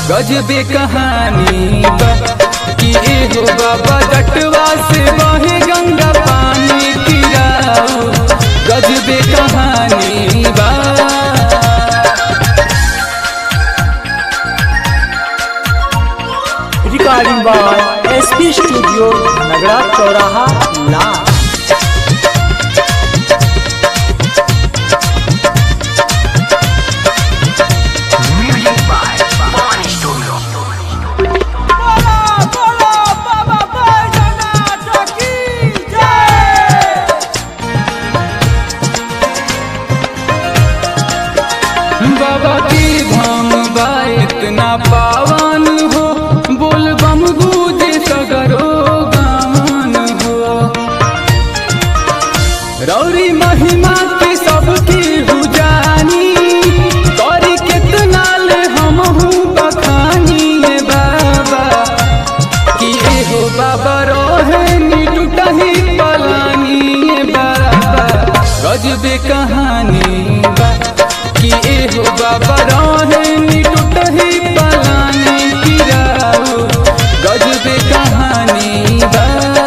गजबे कहानी बा कि एहो बाबा जटवा से बहे गंगा पानी तिराओ गजबे कहानी बा recording by SP studio Nagra चौराहा ला बाबा की धाम बा इतना पावन हो बोल बम गूंजे सगरो गावन हो रौरी महिमा के सबकी हुजानी करी कितना ले हम बखानी ए बाबा कि एहो बाबा रोहे नी टूटही पलानी ए बाबा गजबे कहानी बा कि एहो बाबा रोहे नी टूटही पलानी गिराओ गजबे कहानी बा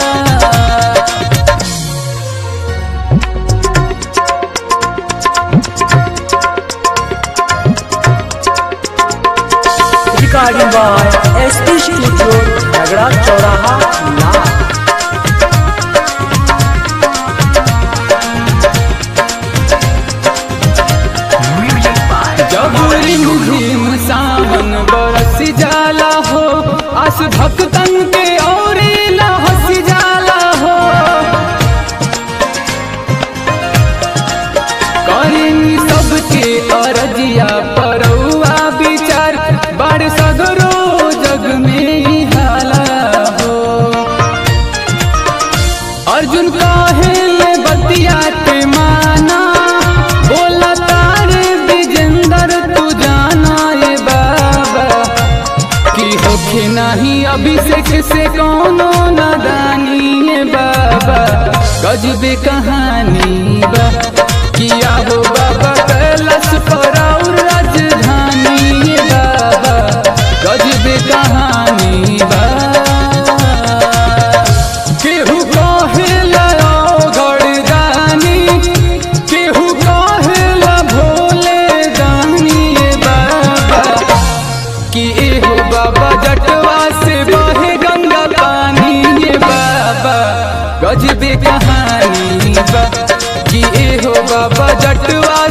recording by SP studio Nagra चौराहा ला जब रिम झिम सावन बरस जाला हो आस भक्तन के और हंस जाला हो करें सबके अरजिया परौआ विचार बड़ सगरो जग में ही हाला हो अर्जुन काहे ले बतिया के माना बोला तारे विजेंदर तू जाना ये बाबा कि होखे नहीं अभिषेक से कोनो नादानी ये बाबा गजबे कहानी बा किया हो बाबा कैलाश पर और राजधानी ये बाबा गजबे कहानी बा केहू कहेला गड़दानी केहू कहेला भोले दानी ए बाबा कि एहो बाबा जटवा से बहे गंगा पानी ए बाबा गजबे कहानी बा कि एहो बाबा जटवा